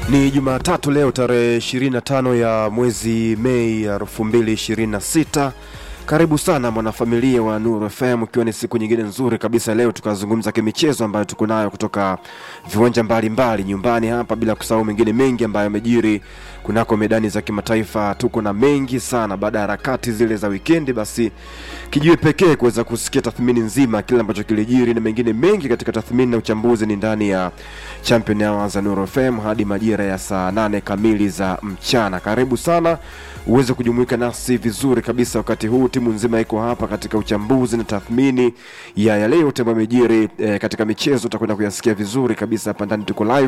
Ni Jumatatu leo tarehe 25 ya mwezi Mei 2026. Karibu sana mwanafamilia wa Nuru FM, ikiwa ni siku nyingine nzuri kabisa. Leo tukazungumza kimichezo ambayo tuko nayo kutoka viwanja mbalimbali nyumbani hapa, bila kusahau mengine mengi ambayo yamejiri kunako medani za kimataifa. Tuko na mengi sana baada ya harakati zile za wikendi, basi kijue pekee kuweza kusikia tathmini nzima kile ambacho kilijiri na mengine mengi katika tathmini na uchambuzi ni ndani ya Champion Hour za Nuru FM hadi majira ya saa nane kamili za mchana. Karibu sana uweze kujumuika nasi vizuri kabisa wakati huu. Timu nzima iko hapa katika uchambuzi na tathmini ya yale yote ambayo yamejiri eh, katika michezo. Utakwenda kuyasikia vizuri kabisa hapa ndani, tuko live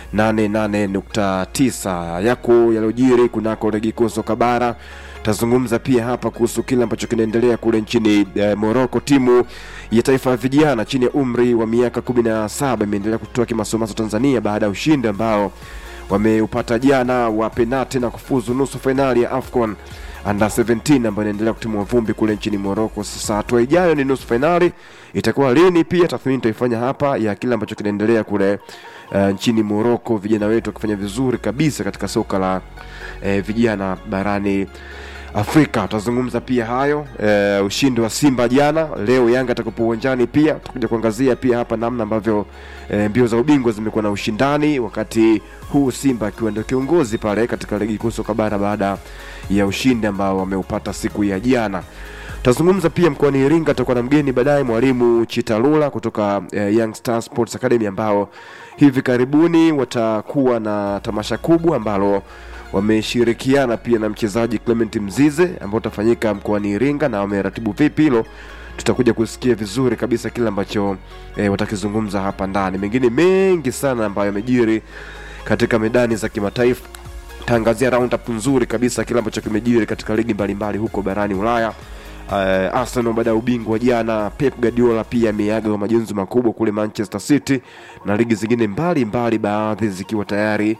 88.9 yako yaliyojiri kunako ligi kuu soka bara tazungumza pia hapa kuhusu kile ambacho kinaendelea kule nchini eh, Morocco. Timu ya taifa ya vijana chini ya umri wa miaka kumi na saba imeendelea kutoa kimasomaso Tanzania baada ya ushindi ambao wameupata jana wa penati na kufuzu nusu fainali ya AFCON under 17 ambayo inaendelea kutimua vumbi kule nchini Morocco. Sasa hatua ijayo ni nusu fainali, itakuwa lini? Pia tathmini tutaifanya hapa ya kile ambacho kinaendelea kule uh, nchini Morocco, vijana wetu wakifanya vizuri kabisa katika soka la uh, vijana barani Afrika. Tutazungumza pia hayo e, ushindi wa Simba jana. Leo Yanga atakapo uwanjani, pia tutakuja kuangazia pia hapa namna ambavyo e, mbio za ubingwa zimekuwa na ushindani, wakati huu Simba akiwa ndio kiongozi pale katika ligi kuu soka bara baada ya ushindi ambao wameupata siku ya jana. Tutazungumza pia mkoani Iringa, tutakuwa na mgeni baadaye, mwalimu Chitalula kutoka e, Young Star Sports Academy ambao hivi karibuni watakuwa na tamasha kubwa ambalo wameshirikiana pia na mchezaji Clement Mzize ambao utafanyika mkoani Iringa, na wameratibu vipi hilo tutakuja kusikia vizuri kabisa kile ambacho e, watakizungumza hapa ndani. Mengine mengi sana ambayo yamejiri katika medani za kimataifa, taangazia roundup nzuri kabisa kile ambacho kimejiri katika ligi mbalimbali huko barani Ulaya. Uh, Arsenal baada ya ubingwa jana, Pep Guardiola pia ameaga kwa majonzi makubwa kule Manchester City na ligi zingine mbalimbali, baadhi zikiwa tayari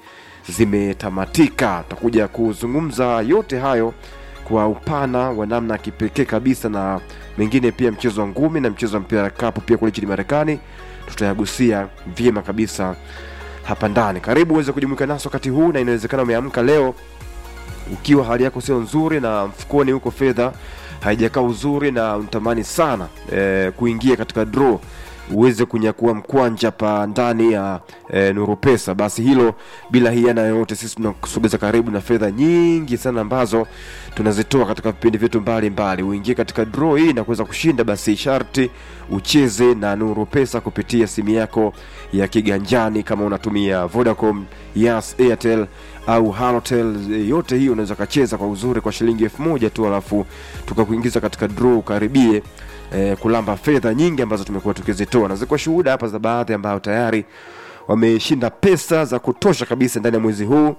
zimetamatika. Tutakuja kuzungumza yote hayo kwa upana wa namna ya kipekee kabisa, na mengine pia mchezo wa ngumi na mchezo wa mpira kapu pia kule nchini Marekani tutayagusia vyema kabisa hapa ndani. Karibu uweze kujumuika nasi wakati huu, na inawezekana umeamka leo ukiwa hali yako sio nzuri na mfukoni huko fedha haijakaa uzuri na unatamani sana e, kuingia katika draw uweze kunyakua mkwanja pa ndani ya e, Nuru Pesa, basi hilo bila hiana yoyote, sisi tunakusogeza karibu na fedha nyingi sana ambazo tunazitoa katika vipindi vyetu mbalimbali. Uingie katika draw hii na kuweza kushinda, basi sharti ucheze na Nuru Pesa kupitia simu yako ya kiganjani, kama unatumia Vodacom, Yas, Airtel au Halotel, yote hii unaweza kacheza kwa uzuri kwa shilingi elfu moja tu, alafu tukakuingiza katika draw ukaribie eh, kulamba fedha nyingi ambazo tumekuwa tukizitoa, na ziko shuhuda hapa za baadhi ambao tayari wameshinda pesa za kutosha kabisa ndani ya mwezi huu,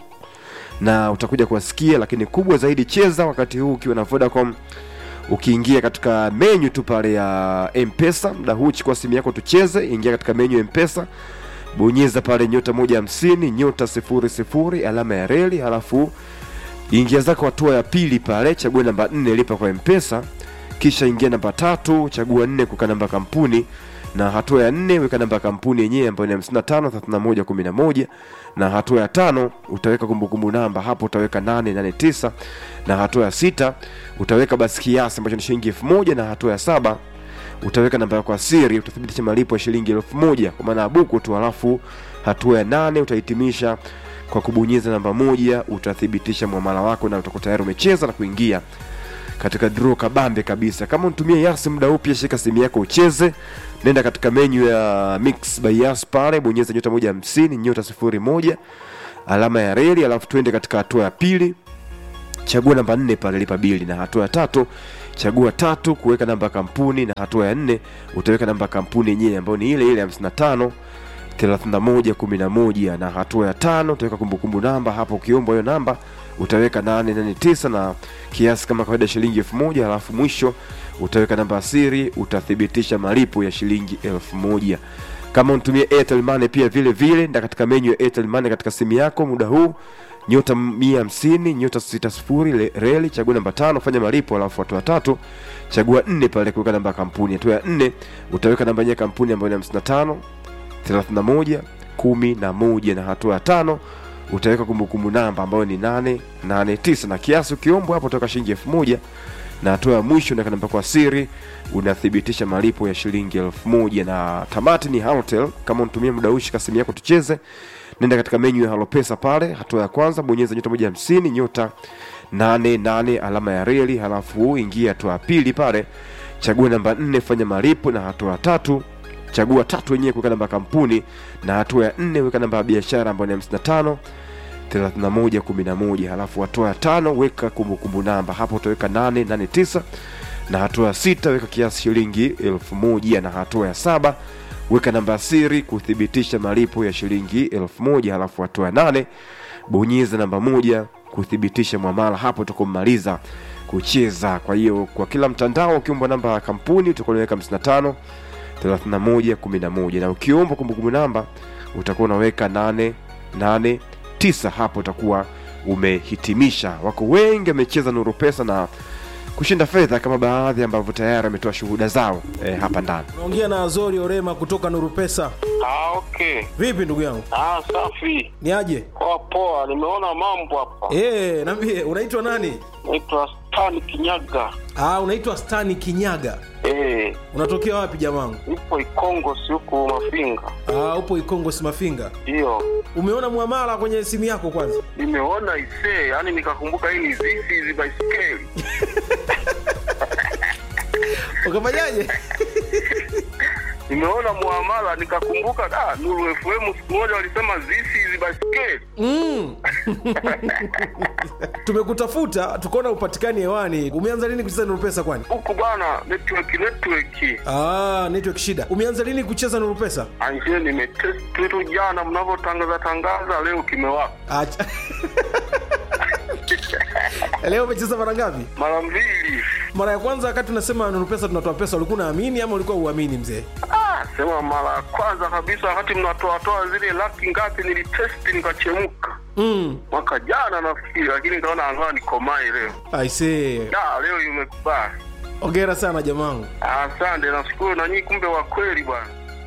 na utakuja kuwasikia. Lakini kubwa zaidi, cheza wakati huu ukiwa na Vodacom, ukiingia katika menyu tu pale ya Mpesa muda huu, chukua simu yako tucheze, ingia katika menyu ya Mpesa, bonyeza pale nyota moja hamsini nyota sifuri sifuri alama ya reli, halafu ingia zako hatua ya pili pale, chagua namba nne lipa kwa Mpesa kisha ingia namba tatu, chagua nne kuweka namba kampuni, na hatua ya nne weka namba kampuni yenyewe ambayo ni 55 31 11, na hatua ya tano utaweka kumbukumbu namba, hapo utaweka 889, na hatua ya sita utaweka basi kiasi ambacho ni shilingi elfu moja, na hatua ya saba utaweka namba yako ya siri, utathibitisha malipo ya shilingi elfu moja kwa maana ya buku tu, halafu hatua ya nane utahitimisha kwa kubonyeza namba moja, utathibitisha mwamala wako na utakuwa tayari umecheza na kuingia katika draw kabambe kabisa. Kama unatumia Yas muda huu, pia shika simu yako ucheze, nenda katika menu ya Mix by Yas pale, bonyeza nyota moja hamsini nyota sifuri moja alama ya reli, alafu twende katika hatua ya pili, chagua namba nne pale, lipa bili, na hatua ya tatu chagua tatu kuweka namba ya kampuni, na hatua ya nne utaweka namba ya kampuni yenyewe ambayo ni ile ile 55 31 11, na hatua ya tano utaweka kumbukumbu namba hapo, ukiombwa hiyo namba utaweka 889 na kiasi kama kawaida shilingi elfu moja alafu mwisho utaweka namba ya siri, utathibitisha malipo ya shilingi elfu moja Kama unatumia Airtel Money pia vile vile, nda katika menyu ya Airtel Money katika simu yako muda huu nyota mia hamsini nyota sita sifuri reli, chagua namba tano, fanya malipo, alafu hatua tatu chagua nne pale kuweka namba ya kampuni. Hatua ya nne utaweka namba yenyewe ya kampuni ambayo ni hamsini na tano thelathini na moja kumi na moja na hatua ya tano utaweka kumbukumbu namba ambayo ni 889 na kiasi ukiombwa hapo utaweka shilingi elfu moja na hatua ya mwisho unaweka namba kwa siri unathibitisha malipo ya shilingi elfu moja na tamati ni Halotel. Kama unatumia muda huu, shika simu yako tucheze, nenda katika menyu ya Halopesa pale, hatua ya kwanza bonyeza nyota moja hamsini nyota nane nane alama ya reli, halafu ingia hatua ya pili pale, chagua namba nne fanya malipo, na hatua ya tatu chagua tatu wenyewe kuweka namba ya kampuni, na hatua ya nne weka namba ya biashara ambayo ni hamsini na tano 3111 halafu hatua ya tano weka kumbukumbu namba hapo utaweka 889 na hatua ya sita weka kiasi shilingi elfu moja na hatua ya saba weka namba ya siri kuthibitisha malipo ya shilingi elfu moja halafu hatua ya nane bonyeza namba moja kuthibitisha mwamala hapo utakomaliza kucheza kwa hiyo kwa kila mtandao ukiomba namba ya kampuni utakuwa unaweka 55 31 11 na ukiomba kumbukumbu namba utakuwa unaweka 8 8 tisa hapo utakuwa umehitimisha. Wako wengi wamecheza Nuru Pesa na kushinda fedha kama baadhi ambavyo tayari ametoa shuhuda zao eh, hapa ndani. Naongea na Azori Orema kutoka Nuru Pesa. Ah, okay. Vipi ndugu yangu, Ah, safi. ni aje? Poa poa, nimeona mambo hapa. Eh, niambie unaitwa nani? Naitwa Stan Kinyaga. Ah, unaitwa Stani Kinyaga. Eh, Unatokea wapi jamangu? nipo Ikongo si huku Mafinga. Ah, upo Ikongo Simafinga. Ndio. Umeona muamala kwenye simu yako kwanza? Nimeona isee, yani nikakumbuka hii ni zizi hizi baiskeli. Ukafanyaje? Nimeona muamala nikakumbuka da Nuru FM siku moja walisema zizi hizi baiskeli. Mm. Tumekutafuta tukaona upatikani hewani. Umeanza lini kucheza Nuru Pesa kwani? Huku bwana network network. Ah, network shida. Umeanza lini kucheza Nuru Pesa? Anje nimetest tu jana mnavyotangaza tangaza leo kimewaka. Acha. Leo umecheza mara ngapi? Mara mbili. Mara ya kwanza wakati unasema Nuru Pesa tunatoa pesa, ulikuwa unaamini ama ulikuwa uamini mzee? Ah, sema mara ya kwanza kabisa wakati mnatoatoa zile laki ngapi nilitesti nikachemka Mm. mwaka jana nafikiri, lakini nikaona angaa nikomae leo. I see. Da, leo imekubali. Hongera sana jamangu. Asante, nashukuru na nyinyi, kumbe wa kweli bwana.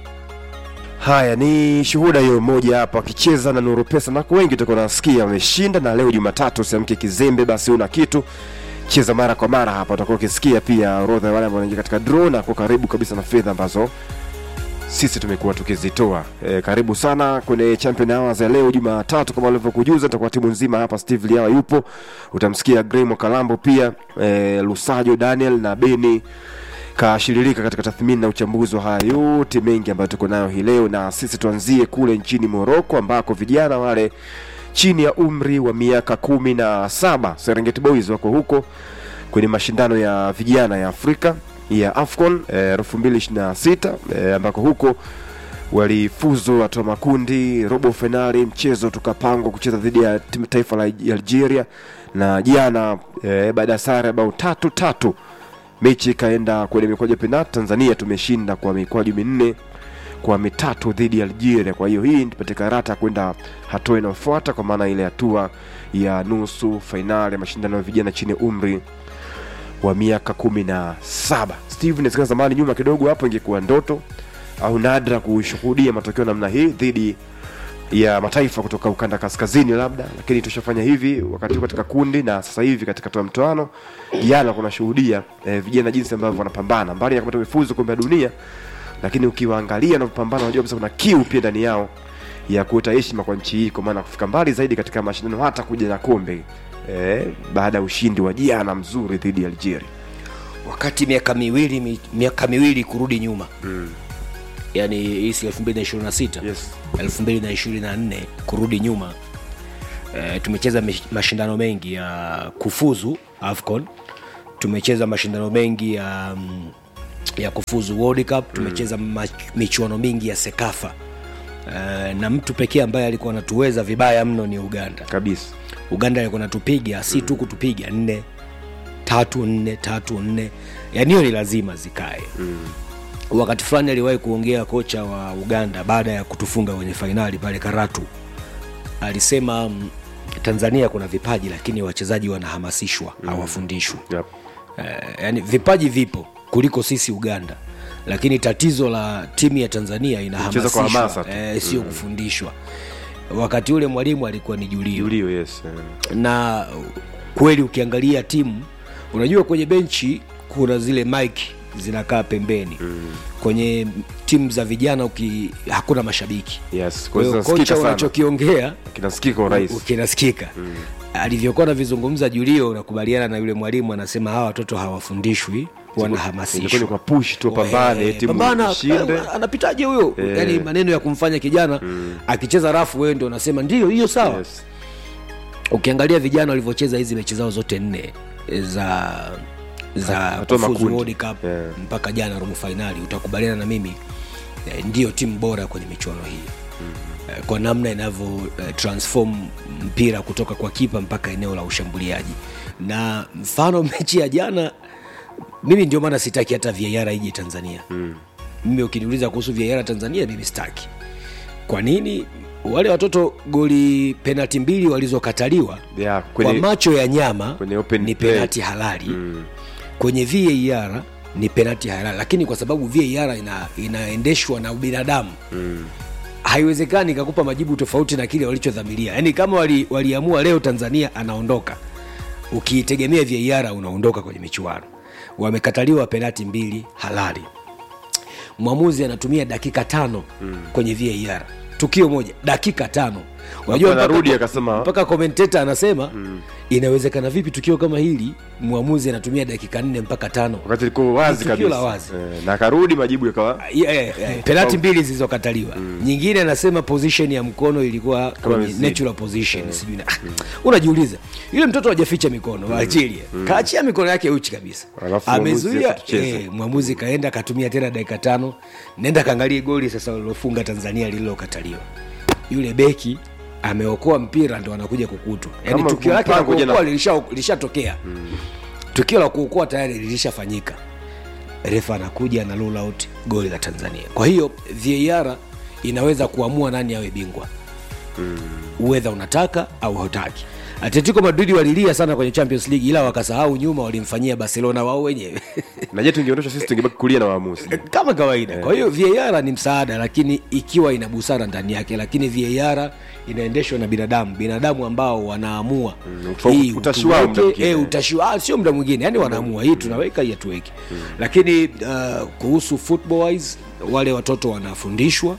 Haya ni shuhuda hiyo moja hapa akicheza na Nuru Pesa, na wengi tutakuwa nasikia wameshinda, na leo Jumatatu usiamke kizembe, basi una kitu cheza mara kwa mara hapa, utakuwa ukisikia pia orodha ya wale ambao wanaingia katika draw na kwa karibu kabisa na fedha ambazo sisi tumekuwa tukizitoa. E, karibu sana kwenye Champion Hours ya leo Jumatatu, kama walivyokujuza, tutakuwa timu nzima hapa. Steve Liawa yupo, utamsikia Graham Kalambo pia e, Lusajo Daniel na Beni kashiririka katika tathmini na uchambuzi wa haya yote mengi ambayo tuko nayo hii leo, na sisi tuanzie kule nchini Moroko ambako vijana wale chini ya umri wa miaka kumi na saba Serengeti Boys wako huko kwenye mashindano ya vijana ya Afrika ya AFCON elfu mbili ishirini na sita ambako huko walifuzu hatua makundi robo fainali, mchezo tukapangwa kucheza dhidi ya timu taifa la Algeria, na jana e, baada ya sare bao tatu tatu mechi ikaenda kwenye mikwaju ya penalti. Tanzania tumeshinda kwa mikwaju minne kwa mitatu dhidi ya Algeria. Kwa hiyo hii tupate karata kwenda hatua inayofuata, kwa maana ile hatua ya nusu fainali ya mashindano ya vijana chini ya umri wa miaka kumi na saba. Steve, inawezekana zamani nyuma kidogo hapo ingekuwa ndoto au nadra kushuhudia matokeo namna hii dhidi ya mataifa kutoka ukanda kaskazini labda, lakini tushafanya hivi wakati huu katika kundi na sasa hivi katika toa mtoano. Jana kunashuhudia eh, vijana jinsi ambavyo wanapambana mbali ya kupata mifuzo kombe la dunia, lakini ukiwaangalia na kupambana, unajua kabisa kuna kiu pia ndani yao ya kuleta heshima kwa nchi hii, kwa maana kufika mbali zaidi katika mashindano, hata kuja na kombe eh, baada ya ushindi wa jana mzuri dhidi ya Algeria. wakati miaka miwili mi, miaka miwili kurudi nyuma mm. yani hii si 2026 Yes. 2024 kurudi nyuma e, tumecheza mish- mashindano mengi ya kufuzu afcon tumecheza mashindano mengi ya mm, ya kufuzu world cup tumecheza mm. michuano mingi ya sekafa e, na mtu pekee ambaye alikuwa anatuweza vibaya mno ni uganda kabisa uganda alikuwa natupiga si tu kutupiga nne tatu nne tatu nne yani hiyo ni lazima zikae mm. wakati fulani aliwahi kuongea kocha wa uganda baada ya kutufunga kwenye fainali pale karatu alisema mm, tanzania kuna vipaji lakini wachezaji wanahamasishwa mm. hawafundishwi yep. eh, yani vipaji vipo kuliko sisi uganda lakini tatizo la timu ya tanzania Kucheza kwa hamasa inahamasishwa tu. eh, sio kufundishwa wakati ule mwalimu alikuwa ni julio Julio, yes eh. na kweli ukiangalia timu unajua kwenye benchi kuna zile mike zinakaa pembeni mm. kwenye timu za vijana uki, hakuna mashabiki yes kwa kwa hiyo hiyo zinasikika kocha sana unachokiongea kinasikika kwa urahisi kinasikika mm. alivyokuwa anavizungumza julio unakubaliana na yule mwalimu anasema hawa watoto hawafundishwi ilikuwa wanahamasishwa ni kwa push tu pambane Eh, timu pambana, ishinde eh, anapitaje huyo Eh. yani maneno ya kumfanya kijana akicheza rafu wewe ndio unasema ndio hiyo sawa yes. ukiangalia vijana walivyocheza hizi mechi zao zote nne eh, za za Hatua kufuzu makundi. World Cup Yeah. mpaka jana robo fainali utakubaliana na mimi eh, ndiyo timu bora kwenye michuano hii eh, kwa namna inavyo eh, transform mpira kutoka kwa kipa mpaka eneo la ushambuliaji na mfano mechi ya jana mimi ndio maana sitaki hata VAR ije tanzania mm. mimi ukiniuliza kuhusu VAR tanzania mimi sitaki kwa nini wale watoto goli penalti mbili walizokataliwa Yeah, kwa kwenye- macho ya nyama kwenye open ni play. penalti halali mm. kwenye var ni penalti halali lakini kwa sababu var ina, inaendeshwa na ubinadamu mm. haiwezekani ikakupa majibu tofauti na kile walichodhamiria yaani kama wali- waliamua leo tanzania anaondoka ukiitegemea var unaondoka kwenye michuano wamekataliwa penalti mbili halali mwamuzi anatumia dakika tano mm. kwenye var tukio moja dakika tano unajua Hapo anarudi mpaka- akasema- mpaka komenteta anasema mm. inawezekana vipi tukio kama hili mwamuzi anatumia dakika nne mpaka tano wakati ilikuwa wazi Ni tukio la kabisa wazi. Eh, na akarudi majibu yakawa Yeah, yeah, yeah. penalti mbili zilizokataliwa nyingine anasema position ya mkono ilikuwa kwenye imezidi. natural position sijui na unajiuliza yule mtoto hajaficha mikono wa Algeria kaachia mikono yake uchi kabisa Alafu mwamuzi amezuia akatucheza. eh, mwamuzi kaenda akatumia tena dakika tano nenda kaangalie goli sasa walilofunga tanzania lililokataliwa yule beki ameokoa mpira ndo anakuja kukutwa yani Kama tukio lake la mpango jana- kuokoa lilisha- lilishatokea tukio la kuokoa tayari lilishafanyika refa anakuja na roll out goli la tanzania kwa hiyo var inaweza kuamua nani awe bingwa uwedha unataka au hutaki atletico madrid walilia sana kwenye champions league ila wakasahau nyuma walimfanyia barcelona wao wenyewe na je tungeondosha sisi tungebaki kulia na waamuzi kama kawaida kwa hiyo var ni msaada lakini ikiwa ina busara ndani yake lakini var inaendeshwa na binadamu binadamu ambao wanaamua ufa- hii utashi wao muda tuweke, mwingine. eh, utashi wao, sio muda mwingine yani wanaamua hii tunaweka hii hatuweki lakini uh, kuhusu football wise wale watoto wanafundishwa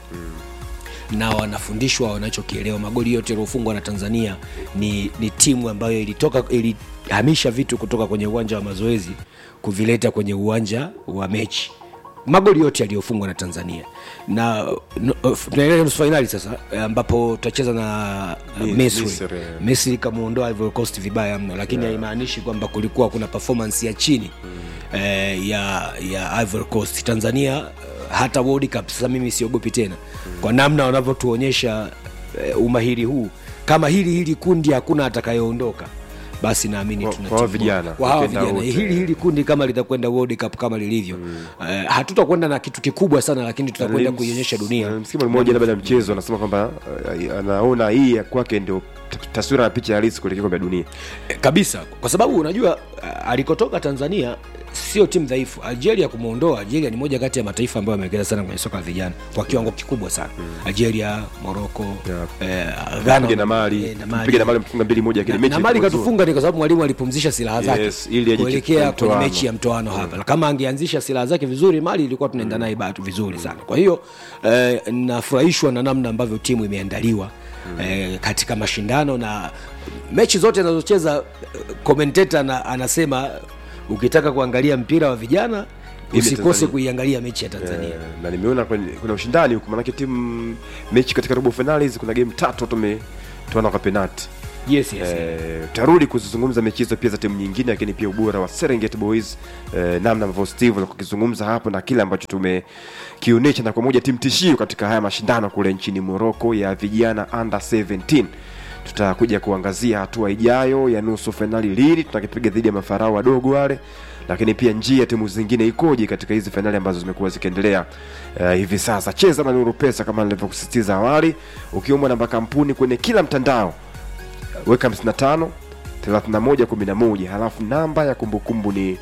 na wanafundishwa wanachokielewa magoli yote yaliofungwa na tanzania ni, ni timu ambayo ilitoka ilihamisha vitu kutoka kwenye uwanja wa mazoezi kuvileta kwenye uwanja wa mechi magoli yote yaliyofungwa na tanzania na no- uh, tunaelekea nusu fainali sasa eh, ambapo tutacheza na uh, Mi- misri Misri, eh. misri ikamuondoa Ivory Coast vibaya mno lakini haimaanishi kwamba kulikuwa kuna performance ya chini mm. eh, ya ya Ivory Coast tanzania eh, hata World Cup sasa mimi siogopi tena mm. kwa namna wanavyotuonyesha eh, umahiri huu kama hili hili kundi hakuna atakayeondoka basi naamini Kwa- tuna kwa hawa timu vijana, bora. kwa hawa wakienda vijana wote. hili hili kundi kama litakwenda World Cup kama lilivyo mm. eh, hatutakwenda na kitu kikubwa sana lakini tutakwenda Nims- kuionyesha dunia msimu mmoja labda ya mchezo anasema kwamba eh, anaona hii ya kwake ndio t- taswira ya picha halisi kuelekea kombe la dunia Eh, kabisa kwa sababu unajua uh, alikotoka tanzania sio timu dhaifu algeria kumwondoa algeria ni moja kati ya mataifa ambayo amewekeza sana kwenye soka la vijana kwa kiwango kikubwa sana algeria moroko Yeah. eh, Ghana, piga na mali eh, na Mali. piga na mali mfunga mbili moja Na- lakini mechi na mali ilikuwa nzuri. katufunga ni kwa sababu mwalimu alipumzisha silaha zake Yes, ili aje kuelekea kwenye mtoano. mechi ya mtoano hapa kama angeanzisha silaha zake vizuri mali ilikuwa tunaenda naye batu vizuri sana kwa hiyo eh, nafurahishwa na namna ambavyo timu imeandaliwa eh, katika mashindano na mechi zote anazocheza komenteta na, anasema ukitaka kuangalia mpira wa vijana Ile usikose Tanzania. kuiangalia mechi ya tanzania Eh, na nimeona kwenye- kuna ushindani huku manake timu mechi katika robo finali kuna game tatu tumetuana kwa penalti yes, yes, yes. Eh, tarudi kuzizungumza mechi hizo pia za timu nyingine lakini pia ubora wa Serengeti Boys eh, namna ambavyo Steve alikuwa akizungumza hapo na kile ambacho tumekionyesha na kwa moja timu tishio katika haya mashindano kule nchini Morocco ya vijana under 17 tutakuja kuangazia hatua ijayo ya nusu fainali lini tutakipiga dhidi ya mafarao wadogo wale lakini pia njia ya timu zingine ikoje katika hizi fainali ambazo zimekuwa zikiendelea uh, hivi sasa cheza na nuru pesa kama nilivyokusisitiza awali ukiomba namba kampuni kwenye kila mtandao weka 55 31 11 halafu namba ya kumbukumbu ni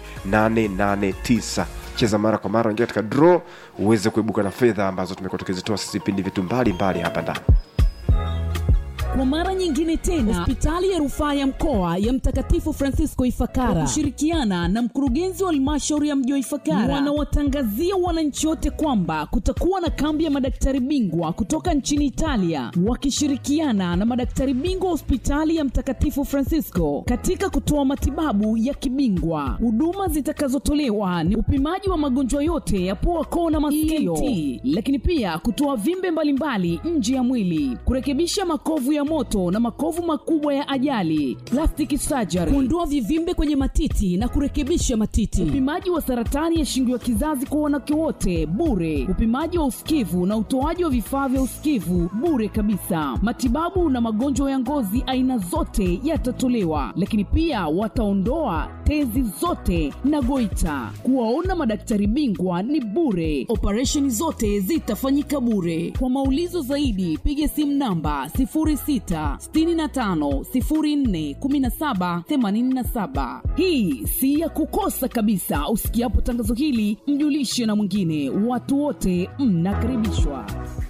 889 cheza mara kwa mara ingia katika draw uweze kuibuka na fedha ambazo tumekuwa tukizitoa sisi vipindi vitu mbalimbali hapa ndani Kwa mara nyingine tena, hospitali ya rufaa ya mkoa ya Mtakatifu Francisco Ifakara kwa kushirikiana na mkurugenzi wa halmashauri ya mji wa Ifakara wanawatangazia wananchi wote kwamba kutakuwa na kambi ya madaktari bingwa kutoka nchini Italia wakishirikiana na madaktari bingwa wa hospitali ya Mtakatifu Francisco katika kutoa matibabu ya kibingwa. Huduma zitakazotolewa ni upimaji wa magonjwa yote ya pua, koo na masikio, ENT, lakini pia kutoa vimbe mbalimbali nje ya mwili, kurekebisha makovu ya moto na makovu makubwa ya ajali, plastic surgery, kuondoa vivimbe kwenye matiti na kurekebisha matiti, upimaji wa saratani ya shingo ya kizazi kwa wanawake wote bure, upimaji wa usikivu na utoaji wa vifaa vya usikivu bure kabisa. Matibabu na magonjwa ya ngozi aina zote yatatolewa, lakini pia wataondoa tezi zote na goita. Kuwaona madaktari bingwa ni bure, operesheni zote zitafanyika bure. Kwa maulizo zaidi, piga simu namba 0665041787. Hii si ya kukosa kabisa. Usikiapo tangazo hili, mjulishe na mwingine. Watu wote mnakaribishwa.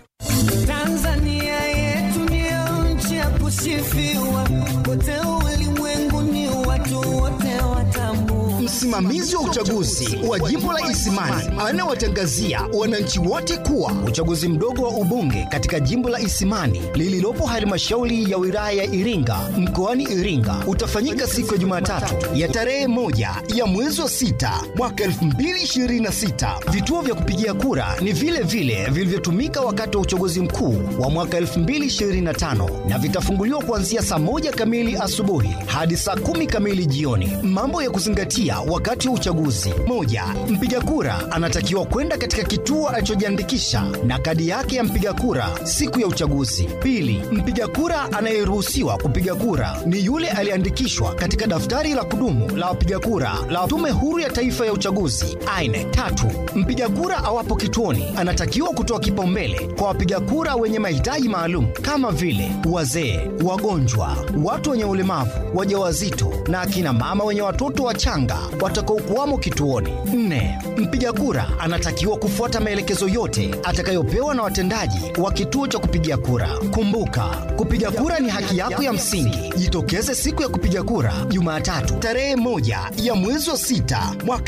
Tanzania yetu ndio nchi ya kusifiwa, kote ulimwenguni watu wote watambua. Msimamizi wa uchaguzi wa jimbo la Isimani anawatangazia wananchi wote kuwa uchaguzi mdogo wa ubunge katika jimbo la Isimani lililopo halmashauri ya wilaya ya Iringa mkoani Iringa utafanyika siku ya Jumatatu ya tarehe moja ya mwezi wa sita mwaka 2026. Vituo vya kupigia kura ni vile vile vilivyotumika wakati wa uchaguzi mkuu wa mwaka 2025 na vitafunguliwa kuanzia saa moja kamili asubuhi hadi saa kumi kamili jioni. Mambo ya kuzingatia wakati wa uchaguzi: moja, mpiga kura anatakiwa kwenda katika kituo alichojiandikisha na kadi yake ya mpiga kura siku ya uchaguzi. Pili, mpiga kura anayeruhusiwa kupiga kura ni yule aliyeandikishwa katika daftari la kudumu la wapiga kura la Tume Huru ya Taifa ya Uchaguzi aine. Tatu, mpiga kura awapo kituoni anatakiwa kutoa kipaumbele kwa wapiga kura wenye mahitaji maalum kama vile wazee, wagonjwa, watu wenye ulemavu, wajawazito na akina mama wenye watoto wachanga watakaokuwamo kituoni. Nne, mpiga kura anatakiwa kufuata maelekezo yote atakayopewa na watendaji wa kituo cha kupigia kura. Kumbuka, kupiga kura ni haki yako ya msingi. Jitokeze siku ya kupiga kura Jumatatu tarehe moja ya mwezi wa sita mwaka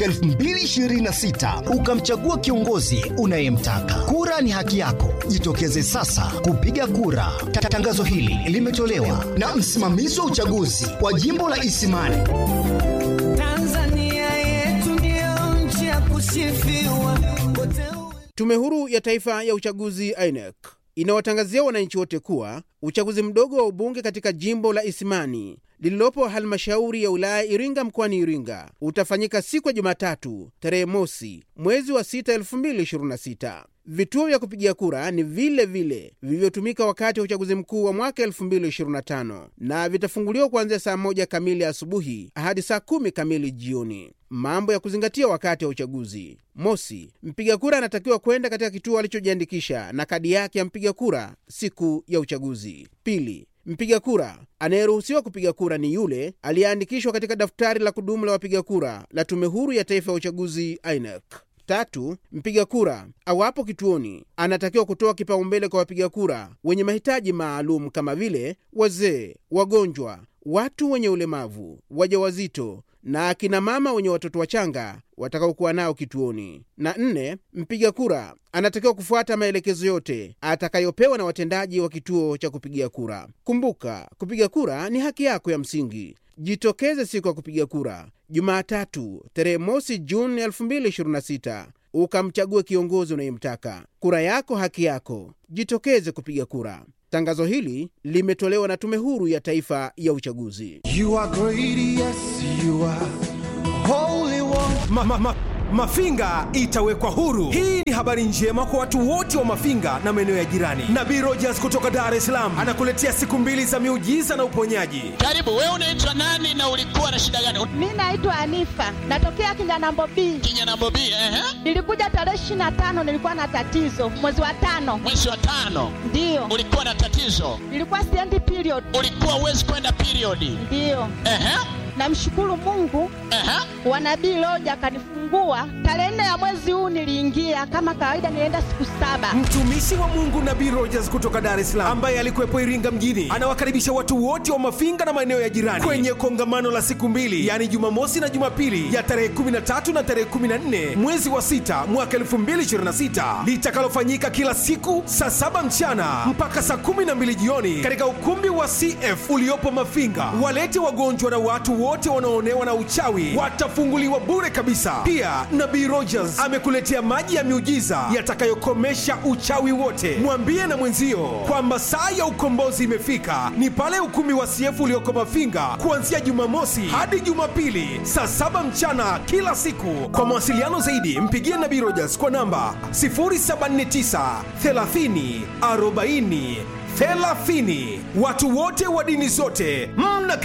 2026 ukamchagua kiongozi unayemtaka. Kura ni haki yako, jitokeze sasa kupiga kura. Ta- Tangazo hili limetolewa na msimamizi wa uchaguzi wa jimbo la Isimani. Tanzania yetu ndio nchi ya kusifiwa, kote Tume Huru ya Taifa ya Uchaguzi INEC inawatangazia wananchi wote kuwa uchaguzi mdogo wa ubunge katika jimbo la Isimani lililopo halmashauri ya wilaya Iringa mkoani Iringa utafanyika siku ya Jumatatu tarehe mosi mwezi wa 6 2026. Vituo vya kupigia kura ni vile vile vilivyotumika wakati wa uchaguzi mkuu wa mwaka 2025 na vitafunguliwa kuanzia saa moja kamili asubuhi hadi saa kumi kamili jioni. Mambo ya kuzingatia wakati wa uchaguzi: mosi, mpiga kura anatakiwa kwenda katika kituo alichojiandikisha na kadi yake ya mpiga kura siku ya uchaguzi. Pili, mpiga kura anayeruhusiwa kupiga kura ni yule aliyeandikishwa katika daftari la kudumu la wapiga kura la Tume Huru ya Taifa ya Uchaguzi INEC. Tatu, mpiga kura awapo kituoni anatakiwa kutoa kipaumbele kwa wapiga kura wenye mahitaji maalum kama vile wazee, wagonjwa, watu wenye ulemavu, wajawazito na akina mama wenye watoto wachanga watakaokuwa nao kituoni. Na nne, mpiga kura anatakiwa kufuata maelekezo yote atakayopewa na watendaji wa kituo cha kupigia kura. Kumbuka, kupiga kura ni haki yako ya msingi. Jitokeze siku ya kupiga kura Jumatatu tarehe mosi Juni 2026 ukamchague kiongozi unayemtaka. Kura yako haki yako, jitokeze kupiga kura. Tangazo hili limetolewa na Tume Huru ya Taifa ya Uchaguzi. You are great, yes, you are holy one. ma, ma, ma, Mafinga itawekwa huru. Hii ni habari njema kwa watu wote wa Mafinga na maeneo ya jirani. Nabii Rogers kutoka Dar es Salaam anakuletea siku mbili za miujiza na uponyaji. Karibu, wewe unaitwa nani na ulikuwa na shida gani? Mi naitwa Anifa, natokea Kinyanambo B. Kinyanambo B, ehe. Nilikuja tarehe ishirini na tano, nilikuwa na tatizo mwezi wa tano, Mwezi wa tano ndiyo ulikuwa na tatizo, nilikuwa siendi period, ulikuwa uwezi kwenda periodi. ndiyo. Ehe, Namshukuru Mungu wa nabii Loja akanifungua tarehe nne ya mwezi huu. Niliingia kama kawaida, nilienda siku saba. Mtumishi wa Mungu Nabii Rogers kutoka Dar es Salaam ambaye alikuwepo Iringa mjini anawakaribisha watu wote wa Mafinga na maeneo ya jirani kwenye kongamano la siku mbili, yaani Jumamosi na Jumapili ya tarehe 13 na tarehe 14 mwezi wa sita mwaka 2026 litakalofanyika kila siku saa saba mchana mpaka saa 12 jioni katika ukumbi wa CF uliopo Mafinga. Walete wagonjwa na watu wote wanaoonewa na uchawi watafunguliwa bure kabisa. Pia Nabii Rogers amekuletea maji ya miujiza yatakayokomesha uchawi wote. Mwambie na mwenzio kwamba saa ya ukombozi imefika, ni pale ukumbi wa CF ulioko Mafinga kuanzia Jumamosi hadi Jumapili saa saba mchana kila siku. Kwa mawasiliano zaidi, mpigie Nabii Rogers kwa namba 079 30 40 30. Watu wote wa dini zote mna